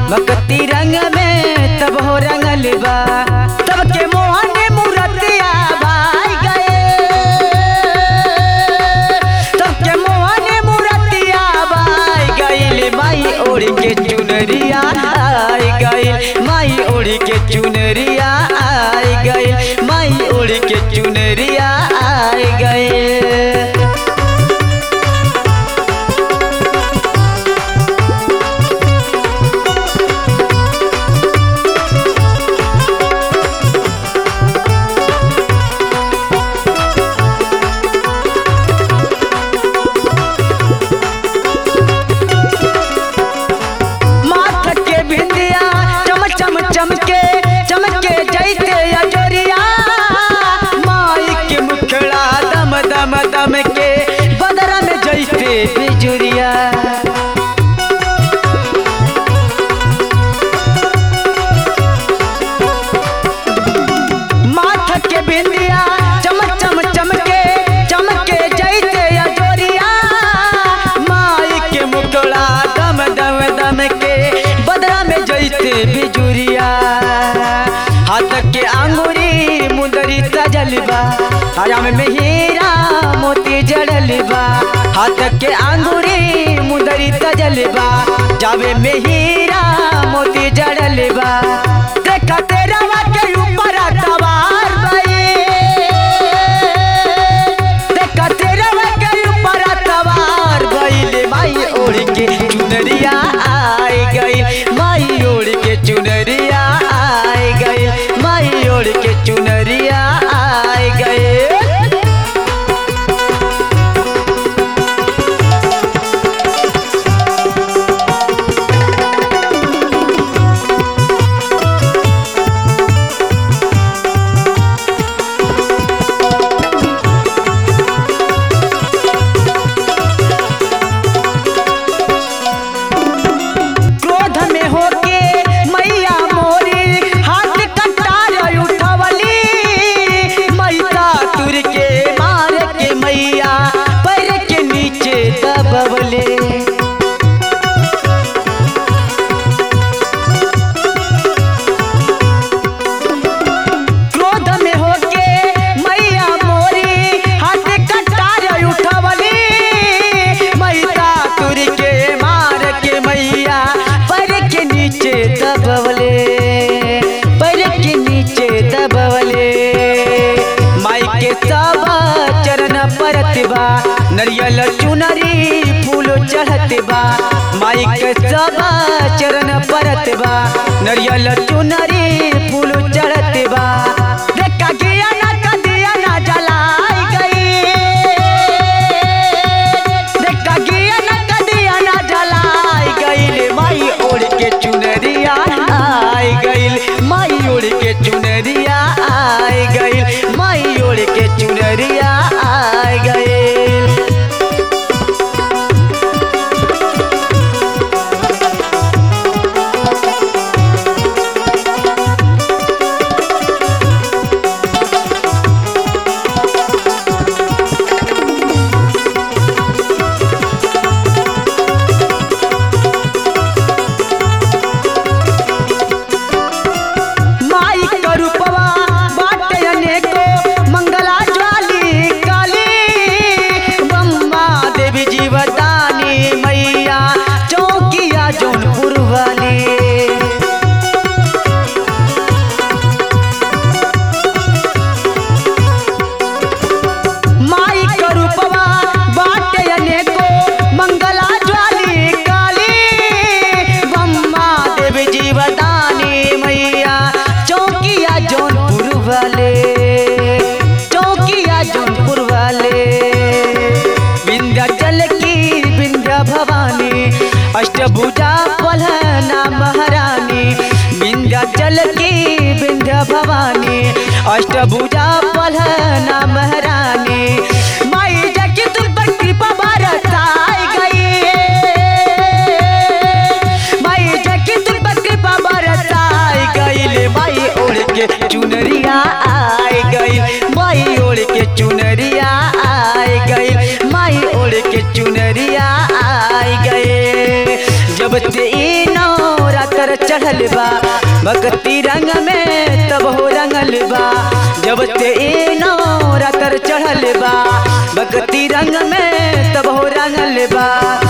भक्ति रंग में तब हो रंगल बा तब के मोहन मूर्तिया भाई गए तब के मोहन मूर्तिया भाई गइल माई ओढ़ के चुनरिया आई गइल माई ओढ़ के चुनरिया आई गइल माई ओढ़ के चुनरिया आई गइल माथ के बिंदिया चम चम चमके चमके जैसे अजोरिया माई के मुखड़ा दम दम दम के बदरा में जैसे बिजुरिया माथ के बिंदिया चम चम चमके चमके जैसे अजोरिया माई के मुखड़ा दम दम दम के बदरा में जैसे बिजुरिया हाथ के अंगूरी मुंदरी सजल बा हरा में हीरा मोती जड़ल बा हाथ के अंगूरी मुंदरी सजल बा जावे में हीरा मोती जड़ल बा देखा तेरा के ऊपर सवार भई देखा तेरा के ऊपर सवार भइले माई ओढ़ के चुनरिया आई गई माई ओढ़ के चुनरिया आई गई माई ओढ़ के चुनरिया आई गई क्रोध में होके मैया मोरी हाथ कटार उठवली मैया तुर के मार के मैया पैर के नीचे दबवले क्रोध में होके मैया मोरी हाथ कटार उठवली मैया तुर के मार के मैया पैर के नीचे दबवले पैर के नीचे दबवले माई के सब चरण परत बा नरियल चुनरी फूल चढ़त बा माई के सब चरण परत बा नरियल चुनरी फूल चढ़त बा देखा गिया ना कदिया ना जलाई गई देखा गिया ना कदिया ना जलाई गईल माई ओढ़ के चुनरिया आई गईल माई ओढ़ के चुनरिया आई गईल माई ओढ़ के चुनरिया आई गईल माई करूपवा बाटे अनेको मंगला ज्वाली काली बम्मा देवी जीवदानी मैया चौकिया जौनपुर वाली माई करूपवा बाटे अनेको मंगला ज्वाली काली बम्मा देवी जीवदानी मैया चौकिया जौनपुर वाले चौकिया जौनपुर वाले विंध्याचल की विंध्या भवानी अष्टभुजा पलहना महारानी विंध्याचल की विंध्या भवानी अष्टभुजा पलहना महारानी माई जगी तुम पर कृपा बरसाई गई माई जगी तुम पर कृपा बरसाई गई माई ओढ़ के चुनरिया आई गई माई ओढ़ के चुनरिया आई गई माई ओढ़ के चुनरिया आई गए जब ते ई नौरा कर चढ़ल बा भक्ति रंग में तब हो रंगल बा जब ते ए नौ रातर चढ़ल बा भक्ति रंग में तब हो रंगल बा